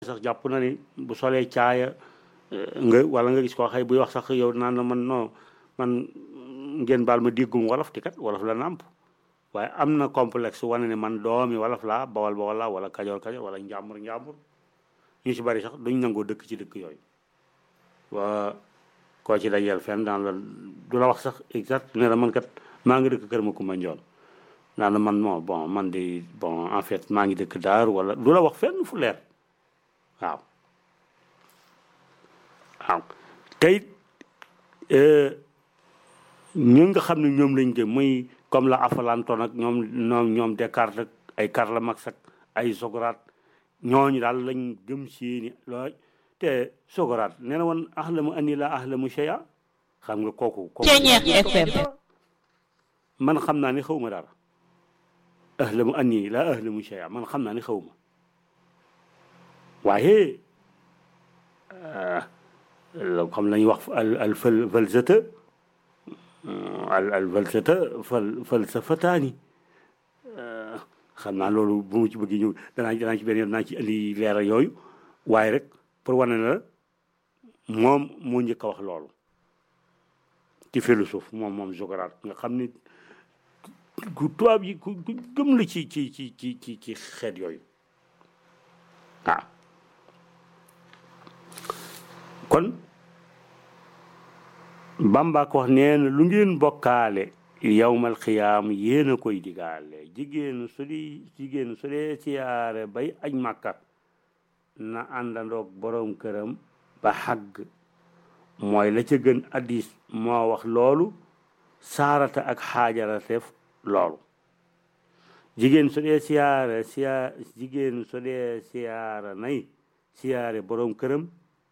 sax jàpp na ni bu solee caaya nga wala nga gis koo xëy buy wax sax yow naan la man non man ngeen baal ma déggum wolof ti kat wolof la nàmp waaye am na complexe wane ne man doomi wolof laa bawal bawal laa wala kajoor kajoor wala njàmbur njàmbur ñu ci bari sax duñ nangoo dëkk ci dëkk yooyu waa koo ci dajeel fenn daan la du la wax sax exact ne la man kat maa ngi dëkk kër ma kumba njoon naan la man moo bon man di bon en fait maa ngi dëkk daar wala du la wax fenn fu leer waaw waaw tey ñu nga xam ne ñoom lañ gëm muy comme la Aflaton ak ñoom ñoom ñoom Descartes ak ay Karl Marx ak ay Socrate ñooñu daal lañ gëm seeni looy te Socrate nee na woon ahlamu anni la ahlamu shay'a xam nga kooku kooku man xam naa ni xawma dara ahlamu anni la ahlamu shay'a man xam naa ni xawma waaye xam lañuy wax al al fal falsata al al falsata fal falsafataani xam naa loolu bu mu ci bëgg ñëw danaa danaa ci benn yoon danaa ci indi leeral yooyu waaye rek pour wane na la moom moo njëkk a wax loolu ci philosophe moom moom Socrate nga xam ni ku tubaab yi ku gëm la ci ci ci ci ci ci xeet yooyu waaw kon Bamba ko wax nee na lu ngeen bokkaale yawmal xiyaam yéen a koy digaale jigéen su di jigéen su dee siyaare bay aj màkka na àndandoog boroom këram ba xàgg mooy la ca gën addis moo wax loolu saarata ak xaajara def loolu jigéen su dee siyaare siya jigéen su dee siyaara nay siyaare boroom këram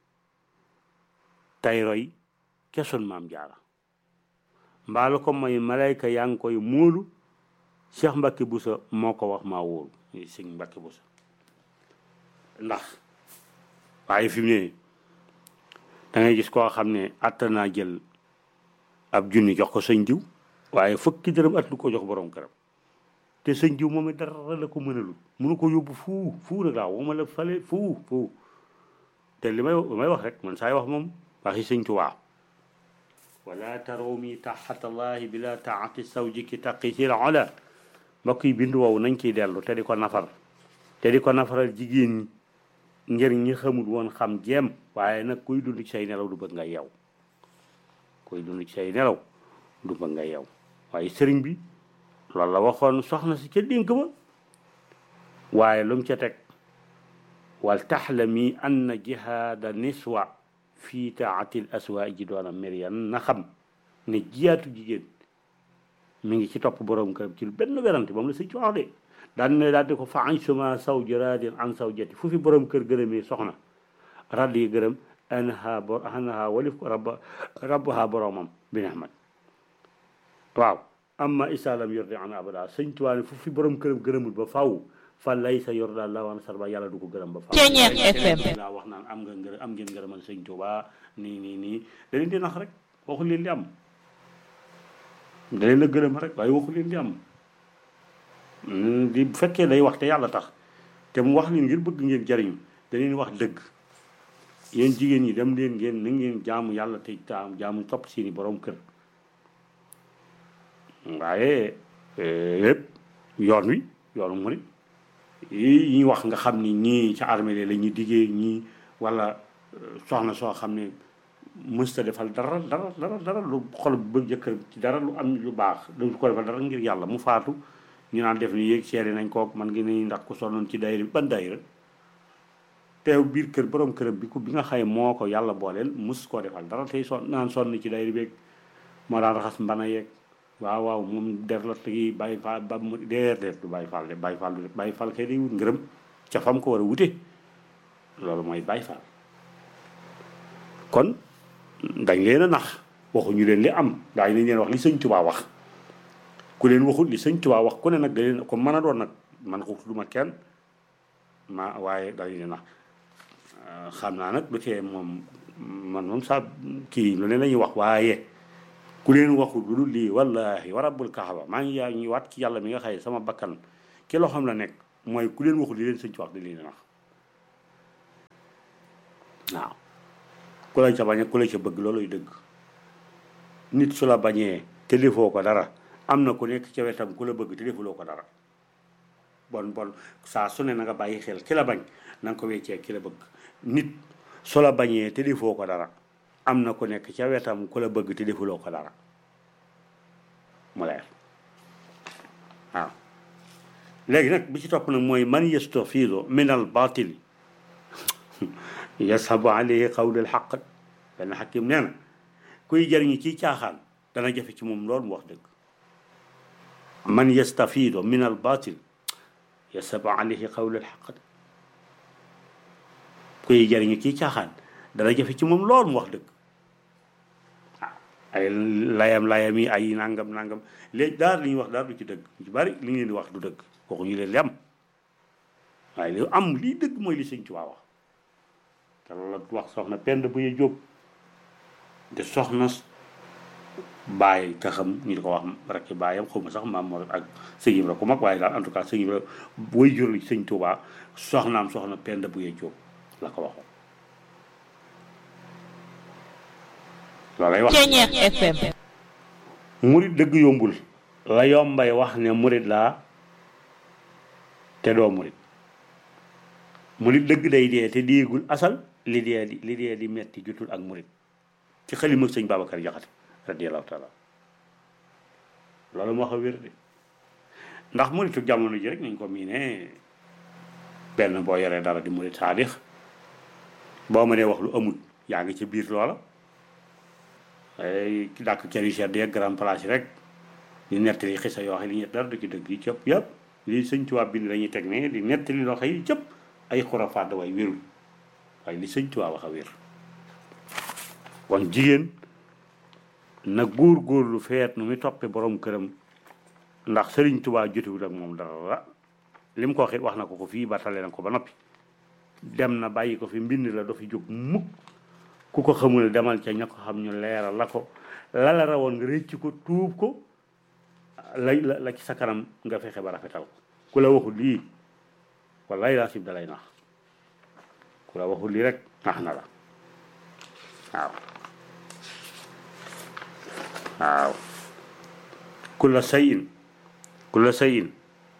tay roy kesoon maam jaara mbaalu ko mooy malayka yaa ngi koy móolu Cheikh Mbacke Boussa moo ko wax maa wóolu sëñ Mbacke Boussa ndax waaye fi mu ne da ngay gis koo xam ne atta naa jël ab junni jox ko sëñ diw waaye fukki dërëm at lu ko jox borom këram te sëñ diw moom it dara la ko mënalul mënu ko yóbbu fuu fuu rek laa wama la fale fuu fuu te li may li may wax rek man saay wax moom waxi sëñ Tuubaa wala taroomi taxatallahi bila taati sawjiki taqisil ola mbokk yi bindu woowu nañ ciy dellu te di ko nafar te di ko nafaral jigéen ñi ngir ñi xamul woon xam jéem waaye nag kuy dund ci say nelaw du bëgg nga yeew kuy dund ci say nelaw du bëgg nga yeew waaye sëriñ bi loolu la waxoon soxna si ca dénk ba waaye lu mu ca teg wal taxlami anna jihaada niswa fii taatil aswa ji doona mérian na xam ne jiyaatu jigéen mi ngi ci topp borom këram ci benn werante moom la sëñ ci wax de daan ne daal di ko fa añ suma saw ji radin an saw jati fu fi borom kër gërëmee soxna radd yi gërëm anha bo anha walif ko rabba rabbaha boromam bi nehmat waaw amma isalam yordi an abada sëñ Tuubaa ne fu fi borom këram gërëmul ba faw fa lay sa yor daal la wan sarba yàlla du ko gërëm ba fa laa wax naan am nga ngërëm am ngeen ngërëmal sëñ Tuubaa nii nii nii da leen di nax rek waxu leen di am da leen a gërëm rek waaye waxu leen di am di bu fekkee day wax te yàlla tax te mu wax leen ngir bëgg ngeen jariñu da leen wax dëgg yéen jigéen ñi dem leen ngeen na ngeen jaamu yàlla te taam jaamu topp seeni borom kër waaye lépp yoon wi yoonu murit yi ñuy wax nga xam ni ñii ca armée la ñuy diggee ñii wala soxna soo xam ne mësta defal dara dara dara dara lu xol bëgg jëkkër ci dara lu am lu baax du ko defal dara ngir yàlla mu faatu ñu naan def ni yéeg seeri nañ kook man ngi ni ndax ku sonnoon ci dayra bi ban dayra teew biir kër borom këram bi ku bi nga xaye moo ko yàlla booleel mus koo defal dara tey son naan sonn ci dayra beeg moo daan raxas mbana yeeg waaw waaw moom def la tegi bàyyi faal ba mu deer def du bàyyi faal de bàyyi faal du def bàyyi faal kay day wut ngërëm ca fam ko war a wute loolu mooy bàyyi faal kon dañ leen a nax waxuñu leen li am daañu nañ leen wax li sëñ Tuubaa wax ku leen waxul li sëñ Tuubaa wax ku ne nag da leen ko mën a doon nag man ko du ma kenn ma waaye dañ leen nax xam naa nag du tee moom man moom saa kii lu ne la ñuy wax waaye ku leen waxul lu dul lii wallahi wa rabbul kaaba maa ngi yaa ngi waat ci yàlla mi nga xëy sama bakkan ki loo xam la nekk mooy ku leen waxul li leen sëñ ci wax di leen nax waaw ku la ca bañ ku la ca bëgg looluy dëgg nit su la bañee te defoo ko dara am na ku nekk ca wetam ku la bëgg te defuloo ko dara bon bon saa su ne na nga bàyyi xel ki la bañ na nga ko weccee ki la bëgg nit su la bañee te defoo ko dara am na ku nekk ca wetam ku la bëgg te defuloo ko dara mu leer waaw léegi nag bi ci topp nag mooy man yastafidu min al batili yasabu alayhi qawlul xaq benn xakim nee na kuy jëriñu ci caaxaan dana jafe ci moom loolu mu wax dëgg man yastafidu min al batil yasabu alayhi qawlul xaq kuy jëriñu ci caaxaan dana jafe ci moom loolu mu wax dëgg waaw ay layam layam yi ay nangam nangam léegi daal li ñuy wax daal du ci dëgg ci bari li ngeen di wax du dëgg waxuñu leen li am waaye li am lii dëgg mooy li sëñ Tuubaa wax te loolu la wax soxna pend bu ye jóob de soxna bàyyi taxam ñu di ko wax rek ci bàyyam xaw ma sax maam moo ak sëñ Ibra ku mag waaye daal en tout cas sëñ Ibra way jur li sëñ Tuubaa soxnaam soxna pend bu ye jóob la ko waxoon loolay wax Ceñeex FM murit dëgg yombul la yombay wax ne murit laa te doo murit murit dëgg day dee te déegul asal li dee di li dee di metti jutul ak murit ci xalima sëñ Babacar Jaxate radiyallahu taala loolu moo wax a wér de ndax muritu jamono ji rek nañ ko miine benn boo yoree dara di murit saadix boo mënee wax lu amul yaa ngi ci biir loola ay dàkk kër yu sedd yeeg grand place yi rek di nettali xisa yoo xam ne li dara du ci dëgg yi cëpp yëpp li sëñ Tuubaa bind lañuy teg ne di nettali loo xam yi cëpp ay xurafaat way wérul waaye li sëñ Tuubaa wax a wér kon jigéen na góor góorlu feet nu muy toppe borom këram ndax sëriñ Tuubaa jotewul ak moom dara li mu ko waxee wax na ko ko fii ba tale na ko ba noppi dem na bàyyi ko fi mbind la do fi jóg mukk ku ko xamul demal ca ña ko xam ñu leeral la ko la la rawoon nga rëcc ko tuub ko la la la ci sa kanam nga fexe ba rafetal ko ku la waxul lii wallaay laa sib dalay nax ku la waxul lii rek nax na la waaw waaw kulla sayin kulla sayin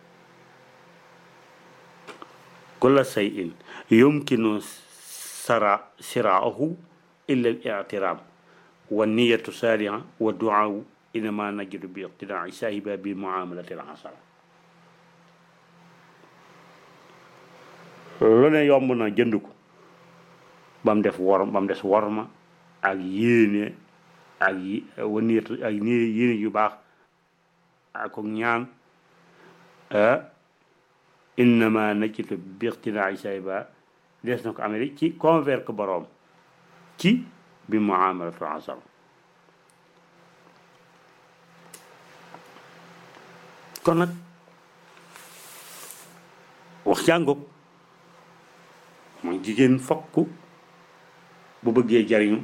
kulla sayin yumkinu sara siraahu illa al-i'tiraam wa niyatu saaliha wa duaawu innama najidu bi iqtidaai saahiba bi muamalati al-hasana lu ne yomb na jënd ko ba mu def wor ba mu des worma ak yéene ak yi wa niyatu ak yéene yu baax ak ñaan innama najidu bi iqtidaai saahiba des na ko amee ci convaincre boroom ci bi muamalatu asal kon nag wax jàngoog mooy jigéen fokk bu bëggee jariñu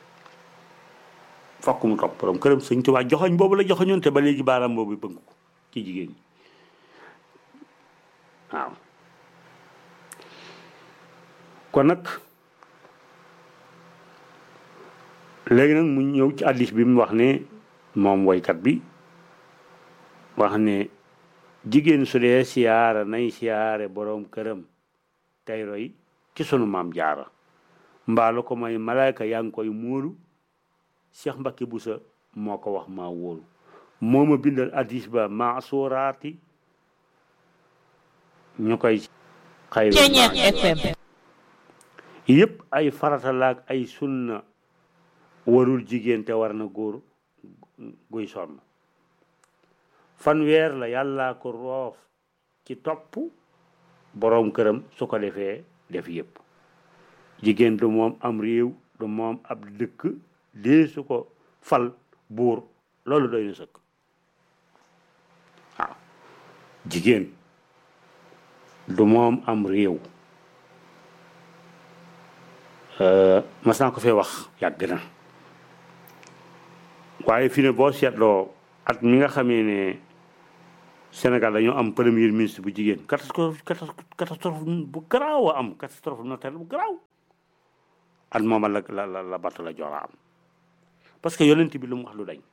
fokk mu topp boroom këram sëñ Tuubaa joxoñ boobu la joxoñoon te ba léegi baaraam boobu bëgg ko ci jigéen ñi waaw kon nag léegi nag mu ñëw ci addis bi mu wax ne moom woykat bi wax ne jigéen su dee siyaara nay siyaare boroom këram tey roy ci sunu maam jaara mbaalu ko may malaayka yaa ngi koy muulu Cheikh Mbacke Boussa moo ko wax maa wóolu moo ma bindal addis ba maa suuraati ñu koy xayru Ceñeex FM yëpp ay farata laak ay sunna warul jigéen te war na góor guy sonn fanweer la yàllaa ko roof ci topp boroom këram su ko defee def yëpp jigéen du moom am réew du moom ab dëkk dee su ko fal buur loolu doy na sëkk waaw jigéen du moom am réew mas naa ko fee wax yàgg na waaye fi ne boo seetloo at mi nga xamee ne Sénégal dañoo am premier ministre bu jigéen catastrophe catastrophe bu garaaw a am catastrophe naturelle bu garaaw at mooma la la la la batt la joora am parce que yonent bi lu mu wax lu dañ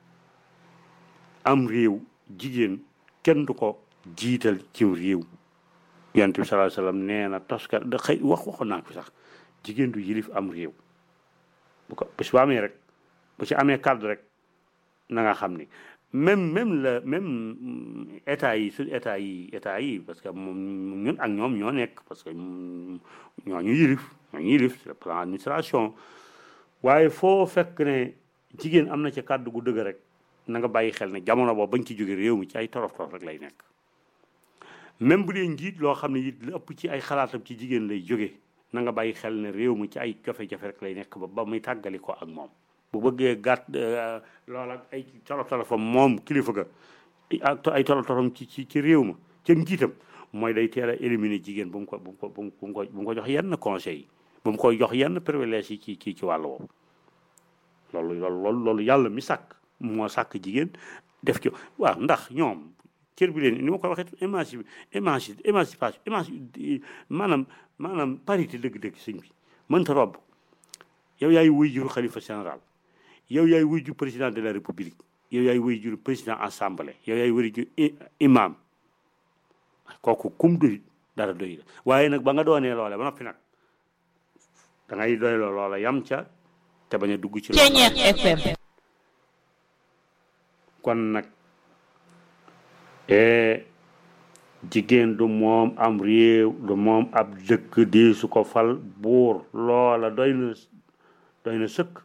am réew jigéen kenn du ko jiital ci réew yonent bi sallallahu alayhi wasallam nee na toska da xëy wax waxoon naa ko sax jigéen du yilif am réew bu ko bis bu amee rek bu ci amee kàddu rek na nga xam ni même même la même état yi suñ état yi état yi parce que moom ñun ak ñoom ñoo nekk parce que ñoo ñu yilif ñoo ñu yilif sur le plan administration waaye foo fekk ne jigéen am na ci kàddu gu dëgg rek na nga bàyyi xel ne jamono boobu bañ ci jóge réew mi ci ay torof torof rek lay nekk même bu dee njiit loo xam ne it lu ëpp ci ay xalaatam ci jigéen lay jóge na nga bàyyi xel ne réew mi ci ay jafe-jafe rek lay nekk ba ba muy tàggali ko ak moom bu bëggee gàtt loola ay torof torofam moom kilifa ga ak ay torof torofam ci ci ci réew ma ca njiitam mooy day teel a éliminer jigéen bu mu ko bu mu ko bu mu ko bu mu ko jox yenn conseil yi bu mu koy jox yenn privilège yi ci ci ci wàll woowu loolu loolu loolu loolu yàlla mi sàkk moo sàkk jigéen def ci waaw ndax ñoom cër bi leen ni ma ko waxee émanci émanci émancipation émanci maanaam maanaam parité dëgg-dëgg sëñ bi mënta robb yow yaay wuy juru xalifa général yow yaay wuy ju président de la république yow yaay wuy juru président assemblée yow yaay wuy ju imam kooku kum doy dara doy la waaye nag ba nga doonee loole ba noppi nag da ngay doy loola yam ca te bañ a dugg ci FM kon nag jigéen du moom am réew du moom ab dëkk di su ko fal buur loola doy na doy na sëkk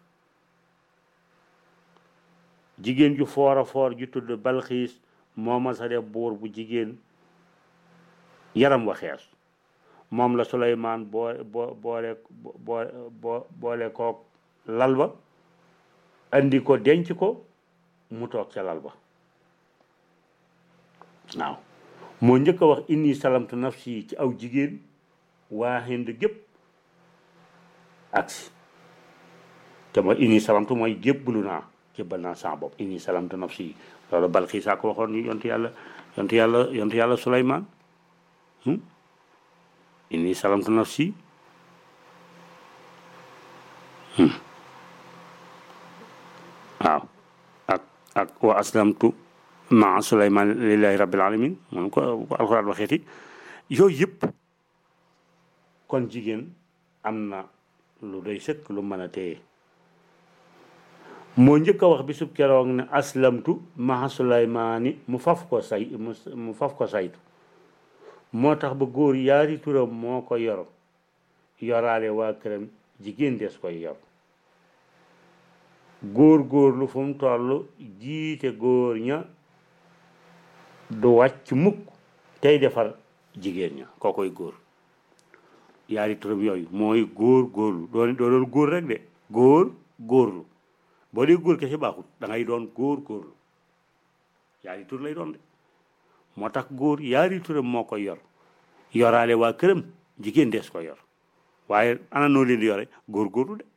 jigéen ju foor a foor ju tudd balxiis moom ma sa def buur bu jigéen yaram wa xees moom la Suleymaan boo boo boole boo boo boole kook lal ba andi ko denc ko mu toog ca lal ba waaw moo njëkk a wax inni salamtu nafsi ci aw jigéen waa Hind gépp agsi te mooy inni salamtu mooy jébbalu naa jébbal naa sama bopp inni salamtu nafsi loolu Balxiis a ko waxoon ni yontu yàlla yontu yàlla yontu yàlla Suleymaan inni salamtu nafsi waaw ak ak wa aslamtu maa Suleymaan lillahi rabbil alamin moom ko ko alxuraan waxeeti yooyu yëpp kon jigéen am na lu doy sëkk lu mën a téye moo njëkk a wax bisub keroog ne aslamtu maa Suleymaani mu faf ko say mu faf ko saytu moo tax ba góor yaari turam moo ko yor yoraale waa këram jigéen des koy yor góor góor lu fu mu toll jiite góor ña du wàcc mukk tey defar jigéen ña koo koy góor yaari turam yooyu mooy góor góorlu doon doo doon góor rek de góor góorlu boo dee góor kese baaxul da ngay doon góor góorlu yaari tur lay doon de moo tax góor yaari turam moo koy yor yoraale waa këram jigéen des ko yor waaye ana noo leen di yore góor góorlu de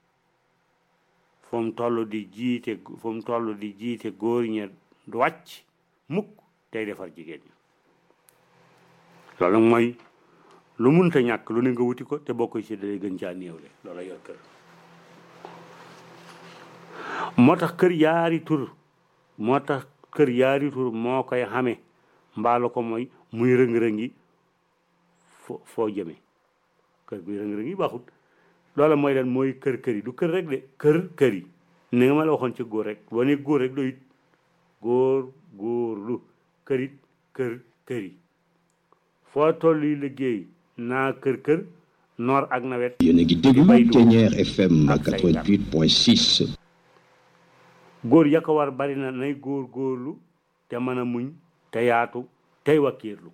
fu mu toll di jiite fu mu toll di jiite góor ña du wàcc mukk tey defar jigéen ñi loolu nag mooy lu munta ñàkk lu ne nga wuti ko te boo koy séddalee gën caa néewle loola yor kër moo tax kër yaari tur moo tax kër yaari tur moo koy xame mbaalu ko mooy muy rëng-rëngi fo foo jëme kër guy rëng-rëngi baaxut loola mooy lan mooy kër kër yi du kër rek de kër kër yi ni nga ma la waxoon ci góor rek boo ne góor rek doyut góor góorlu kërit kër kër yi foo toll yi liggéey naa kër kër noor ak nawet yéen a ngi déglu Ténière FM 88.6 góor ya ko war bari na nay góor góorlu te mën a muñ te yaatu tey wakkiirlu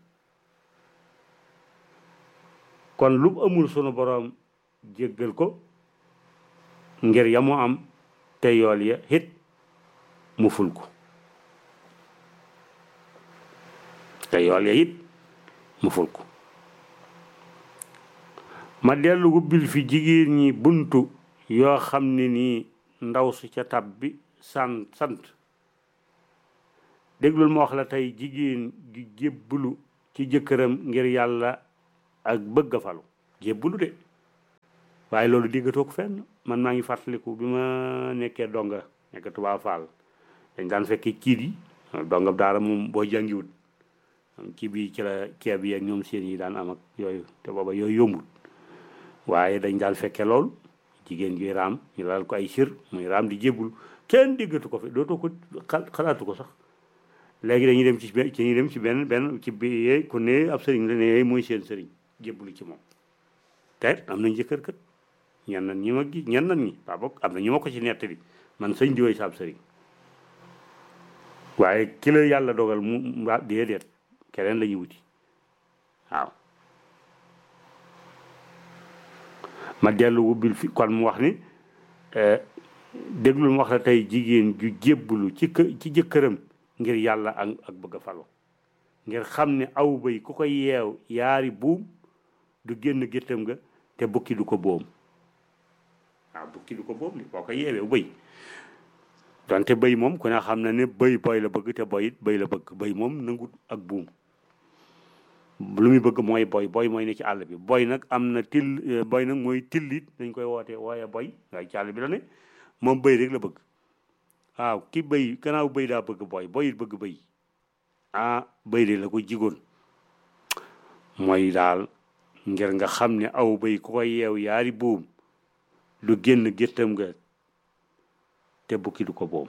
kon lu amul sunu boroom jéggal ko ngir ya mu am te yool ya hit mu ful ko te yool ya it mu ful ko ma dellu wubbil fi jigéen ñi buntu yoo xam ne nii ndaw su ca tab bi sant sant déglul ma wax la tey jigéen gi jébbalu ci jëkkëram ngir yàlla ak bëgg a falu jébbalu de waaye loolu déggatoo ko fenn man maa ngi fàttaliku bi ma nekkee donga nekk Tuubaa Faal dañ daan fekkee kiit yi donga daara moom boo jàngiwut kii bi ci la ceeb yi ak ñoom seen yi daan am ak yooyu te booba yooyu yombul waaye dañ daan fekke lool jigéen juy raam ñu laal ko ay sir muy raam di jébbul kenn déggatu ko fi dootoo ko xalaatu ko sax léegi dañuy dem ci ci ñuy dem ci benn benn ci bi ku ne ab sëriñ la ne mooy seen sëriñ jébbulu ci moom te am nañ jëkkër kët ñen nan ñi ma gi ñen nan ñi waa bokk am na ñu ma ko ci nettali man sëñ di woy saab sëriñ waaye ki la yàlla dogal mu waa déedéet keneen la ñuy wuti waaw ma dellu wubbil fi kon mu wax ni déglul mu wax la tey jigéen ju jébbulu ci kë ci jëkkëram ngir yàlla ak ak bëgg a falo ngir xam ne aw bay ku ko yeew yaari buum du génn géttam nga te bukki du ko boom waaw bukki du ko boom li boo ko yeewee bëy donte bëy moom ku ne xam na ne bëy boy la bëgg te boy it bëy la bëgg bëy moom nangut ak buum lu muy bëgg mooy boy boy mooy ne ci àll bi boy nag am na till boy nag mooy tillit dañ koy woote wooye boy waaye ci àll bi la ne moom bëy rek la bëgg waaw ki bëy gannaaw bëy daa bëgg boy boy it bëgg bëy ah bëy de la ko jigoon mooy daal ngir nga xam ne aw bëy ku ko yeew yaari buum du génn géttam nga te bukki du ko boom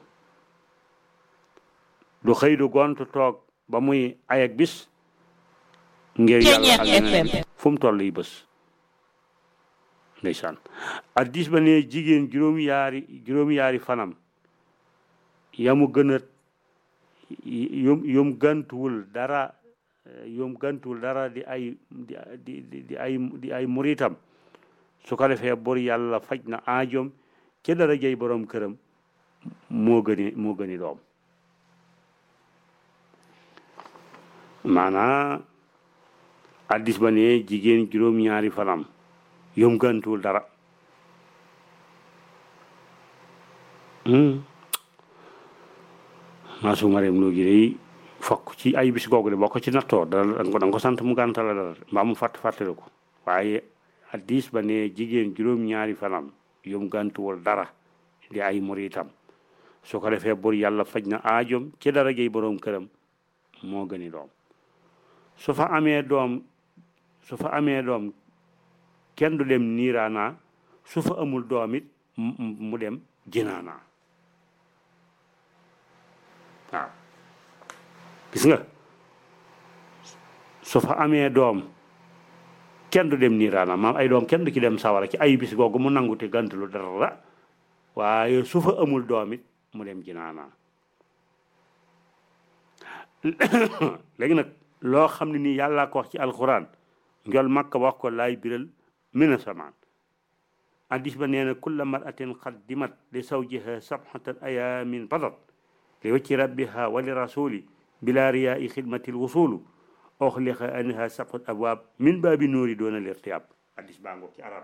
du xëy du gont toog ba muy ayak bis ngir yàlla ak yeneen fu mu toll yi bés ndeysaan addis ba ne jigéen juróom yaari juróom yaari fanam yamu gën a yom yom gantuwul dara yom gantuwul dara di ay di di di ay di ay muritam su ko defee bor yàlla faj na aajoom ci dara jëy borom këram moo gëni moo gëni doom maanaa addis ba ne jigéen juróom-ñaari fanam yom gantuwul dara maa su ma reem loo gi day fokk ci ay bis googu de boo ko ci nattoo dara da nga ko sant mu gàntal la dara mbaa mu fàtt fàttali ko waaye addis ba ne jigéen juróom-ñaari fanam yom gantuwul dara di ay muritam su ko defee bur yàlla faj na aajom ci dara jëy boroom këram moo gëni doom su fa amee doom su fa amee doom kenn du dem niiraanaa su fa amul doom it mu dem jinaanaa waaw gis nga su fa amee doom kenn du dem niiraanaa maam ay doom kenn du ci dem sawara ci ay bis googu mu nangu te gàntalu dara waaye su fa amul doom it mu dem jinaanaa léegi nag loo xam ne nii yàllaa ko wax ci alxuraan njol makka wax ko laay biral mina samaan addis ba nee na kulla maratin qaddimat li zawjiha sabxatan ayaamin badat li wacci rabbiha wa li rasuli bila riyaai xidmati lwusulu oxliqa anha sabxat abwaab min baabi nuuri doona lirtiyaab addis baa ngoog ci arab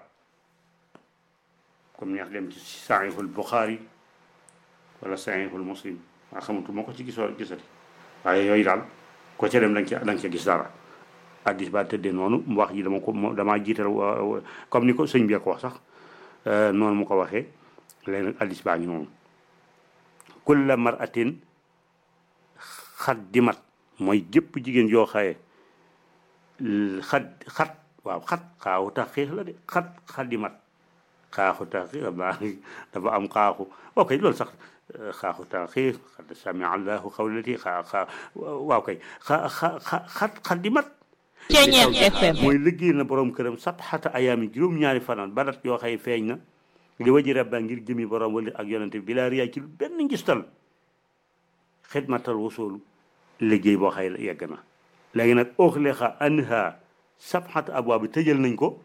comme neex dem ci saxiixul buxaari wala saxiixul muslim waa xamatu moo ko ci gisoo gisati waaye yooyu daal ko ca dem da nga ca da nga ca gis dara addis ba tëddee noonu mu wax ji dama ko damaa jiital comme ni ko sëñ bi ko wax sax noonu mu ko waxee léegi nag addis baa ngi noonu kulla maratin xaddimat mooy jëpp jigéen yoo xaye xat xat waaw xat xaaxu tax xiix la de xat xaddimat xaaxu tax xiix dafa am xaaxu ok loolu sax xaaxu tax xiix xad sami allahu xawlati xaa xaa waaw kay xa xa xat xaddimat mooy liggéey na borom këram sabxata ayaami juróom-ñaari fanaan badat yoo xëy feeñ na li waji rabba ngir jëmi borom wala ak yonente bi bilaa riyaay ci benn ngistal xidmatal wasulu liggéey boo xëy yegg na léegi nag oxlexa anha sabxata abwaa bi tëjal nañ ko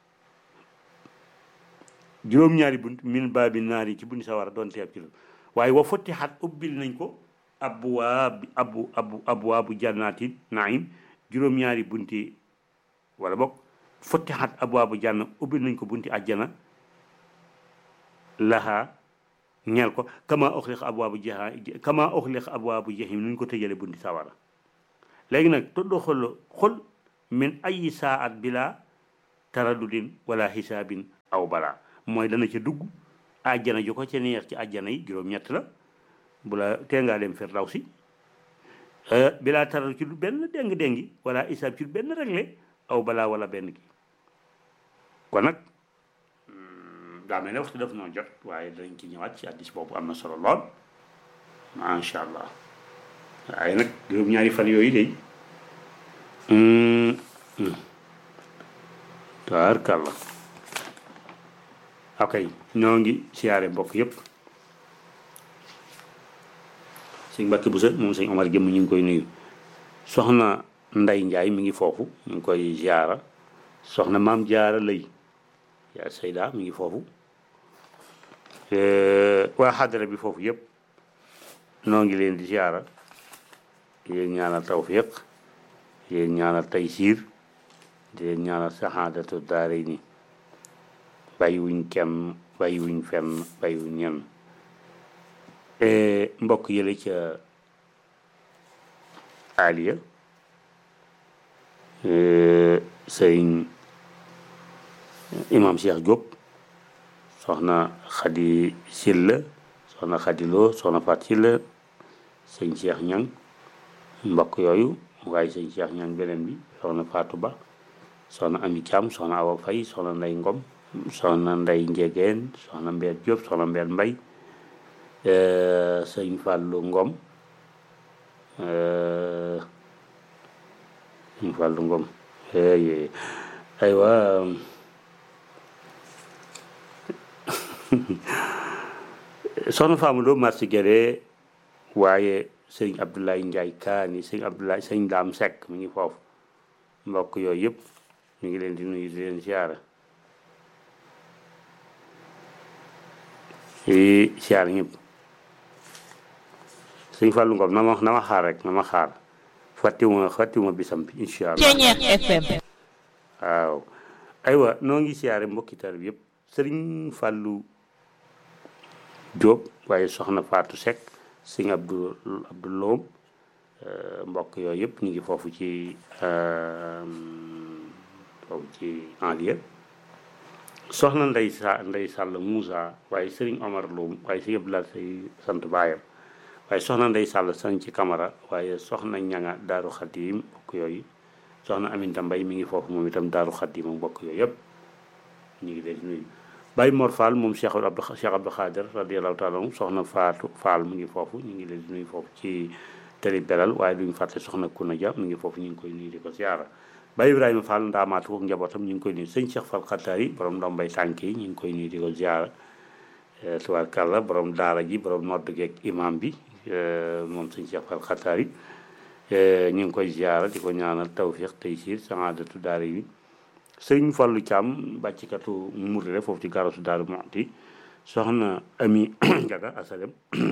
juróom-ñaari bunt min baabi naari ci bunt sawara doon teeb ci la waaye wa fottixat ubbil nañ ko abwaab abu abu abwaabu jannaati naim juróom-ñaari bunti wala boog fottixat abwaabu janna ubbil nañ ko bunti àjjana laha ñeel ko kama oxliq abwaabu jaha kama oxliq abwaabu jahim nuñ ko tëjale bunti sawara léegi nag tuddu xol xol min ayi saat bila taradudin wala xisaabin aw balaa mooy dana ca dugg àjjana ju ko ca neex ci àjjana yi juróom-ñett la bu la tee ngaa dem firdawsi bilaa taral ci lu benn déng-déngi wala isaab ci lu benn réglé aw balaa wala benn kii kon nag daa mel ne waxtu def noo jot waaye danañ ci ñëwaat ci addis boobu am na solo lool macha allah waaye nag juróom-ñaari fan yooyu de taarkàlla ok ñoo ngi siyaare mbokk yépp sëñ Mbàkke Buso moom sëñ Omar jëmm ñu ngi koy nuyu soxna Nday Njaay mi ngi foofu ñu ngi koy ziara soxna maam jaara lay yaa sayda mi ngi foofu waa xadara bi foofu yépp noo ngi leen di ziara yéen ñaanal tawfiq yéen ñaanal taysiir di leen ñaanal saxaadatu daare ni bàyyiwuñ kenn bàyyiwuñ fenn bàyyiwuñ ñenn mbokk yële ca aliya sëriñ imam Cheikh Diop soxna Xadi Silla soxna Xadi Lo soxna Fat Silla sëñ Cheikh Ñang mbokk yooyu waaye sëñ Cheikh Ñang beneen bi soxna Fatou Ba soxna Ami Thiam soxna Awa Fay soxna Ndey Ngom soxna Ndey Njegeen soxna Mbeer Diop soxna Mbeer Mbay sëñ Fàllu Ngom sëñ Fàllu Ngom aywa soxna Fama Lo marché Guédé waaye sëñ Abdoulaye Ndiaye Kaani sëñ Abdoulaye sëñ Daam Seck mi ngi foofu mbokk yooyu yëpp ñu ngi leen di nuyu di leen siyaara yi siyaara ñëpp sëñ Fallou Ngom na ma na ma xaar rek na ma xaar fàttiwuma fàttiwuma bisam bi incha allah Ceñeex FM waaw aywa noo ngi siyaare mbokki tar bi yëpp sëriñ Fallou Diop waaye soxna Fatou Seck sëñ Abdou Abdou Loom mbokk yooyu yëpp ñu ngi foofu ci foofu ci enlie soxna Ndey sa Ndey Sàll Moussa waaye sëriñ Omar Loom waaye sëñ Abdoulaye say sant baayam waaye soxna Ndey Sàll sañ ci Camara waaye soxna ñanga Daaru Xadim mbokk yooyu soxna Aminta Mbay mi ngi foofu moom itam Daaru Xadim mbokk yooyu yëpp ñu ngi leen di nuyu Baye Mor Fall moom Cheikh Abdou Cheikh Abdou Khader radiyallahu taala anhu soxna Faatu Fall mi ngi foofu ñu ngi leen di nuyu foofu ci télé belal waaye duñu fàtte soxna Kuna Dia mi ngi foofu ñu ngi koy nuyu di ko siyaara Baye Ibrahima Fall ndaamaatu ko njabootam ñu ngi koy nuyu sëñ Cheikh Fall Xattaar yi borom ndombay tànk yi ñu ngi koy nuyu di ko siyaara tubaarkàlla borom daara ji borom nodd geeg imam bi moom sëñ Cheikh Fall Xattaar yi ñu ngi koy siyaara di ko ñaanal tawfiq taysiir saadatu daara yi sëñ Fallu Caam bàccikatu murire foofu ci garasu Daaru Muxti soxna Ami Njaga asalem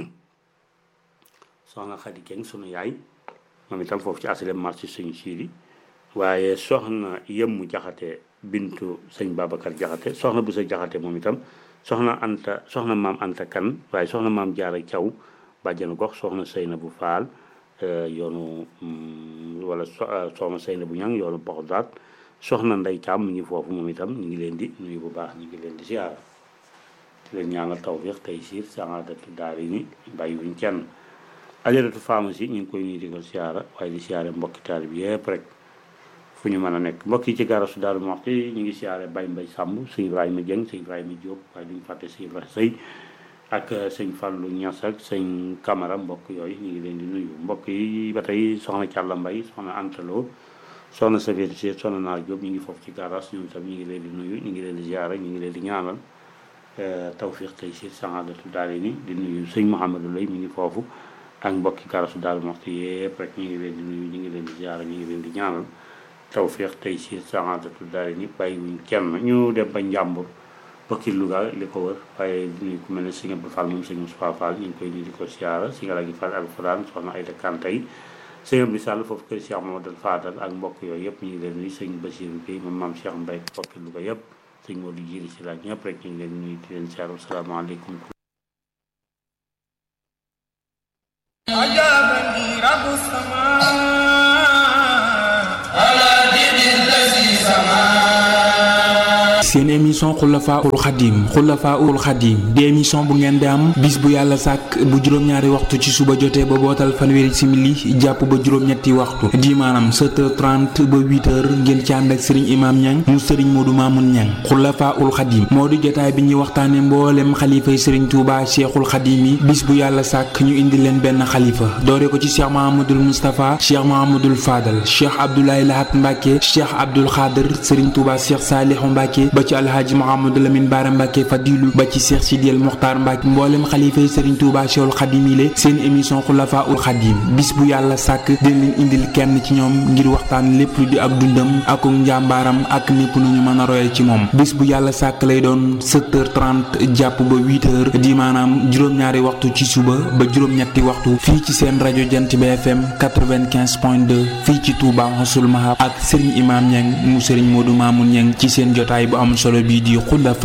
soxna Xadi Keng sunu yaay moom itam foofu ci asalem marché sëñ siidi waaye soxna yëmmu jaxate bintu sëñ Babacar jaxate soxna bu sa jaxate moom itam soxna anta soxna maam anta kan waaye soxna maam jaara caw bàjjanu gox soxna Seyna bu faal yoonu wala soxna Seyna bu ñang yoonu Baxdaad soxna Ndey Caam mi ngi foofu moom itam ñu ngi leen di nuyu bu baax ñu ngi leen di siyaara di leen ñaanal tawfiq taysiir saadatu daari ni bàyyi wuñ kenn ajaratu pharmacie ñu ngi koy nuyu di ko siyaara waaye di siyaare mbokki taal bi yëpp rek fu ñu mën a nekk mbokk yi ci garasu Daaru Muxti ñu ngi siyaare Baye Mbay Sàmb sëñ Ibrahima Dieng sëñ Ibrahima Diop waaye duñu fàtte sëñ Ibrahima Sëy ak sëñ Fallou Niass ak sëñ Camara mbokk yooyu ñu ngi leen di nuyu mbokk yi ba tey soxna Càlla Mbay soxna Antalo soxna Safiyatu Si soxna Naar Diop ñu ngi foofu ci garas ñoom itam ñu ngi leen di nuyu ñu ngi leen di ziara ñu ngi leen di ñaanal tawfiq tey si saadatu daal ni di nuyu sëñ Mouhamadou Lay mi ngi foofu ak mbokki garasu Daaru Muxti yëpp rek ñu ngi leen di nuyu ñu ngi leen di ziara ñu ngi leen di ñaanal tawfiq tey si saadatu daal ni bàyyi wuñ kenn ñu dem ba njàmbur bokki Louga li ko wër waaye di nuyu ku mel ne sëñ Abdou Fall moom sëñ Moustapha Fall ñu ngi koy nuyu di ko ziara si nga la gi Fall alquran soxna Ayda Kantay sëñ Abdou Sall foofu kër Cheikh Mamadou Fadal ak mbokk yooyu yëpp ñu ngi leen nuyu sëñ Basiru Gueye moom maam Cheikh Mbaye bokki Louga yëpp sëñ Modou Jiri si laaj ñëpp rek ñu ngi leen nuyu di leen ziara asalaamaaleykum عجبني رب السماء على دين الذي سماه seen émission xulafaul xadim xulafaul xadim di émission bu ngeen di am bis bu yàlla sàkk bu juróom-ñaari waxtu ci suba jotee ba bootal fanweeri simili jàpp ba juróom-ñetti waxtu di maanaam 7h30 ba 8h ngeen ci ànd ak sëriñ imaam ñang mu sëriñ moodu maamun ñang xulafaul xadim moo di jotaay bi ñuy waxtaane mboolem xalifay sëriñ tuuba cheikhul xadim yi bis bu yàlla sàkk ñu indi leen benn xalifa doore ko ci cheikh mahamadul moustapha cheikh mahamadul fadal cheikh abdoulaye lahat mbàkke cheikh abdul xaadir sëriñ tuuba cheikh saalihu mbàkke ba ci alhaaji mahamadou lamin baara mbàkke fadilu ba ci cheikh sidiyal muxtaar mbàkke mboolem xalifay sëriñ tuuba cheikhul xadim yi le seen émission xulafaul xadim bis bu yàlla sàkk dina leen indil kenn ci ñoom ngir waxtaan lépp lu di ak dundam ak njàmbaaram ak népp nu ñu mën a royal ci moom bis bu yàlla sàkk lay doon 7h30 jàpp ba 8h di maanaam juróom-ñaari waxtu ci suba ba juróom-ñetti waxtu fii ci seen rajo jant bi FM 95.2 fii ci Touba Xasul Mahab ak Serigne Imam Niang mu Serigne Modou Mamoun Niang ci seen jotaay bu am solo bii di xulafa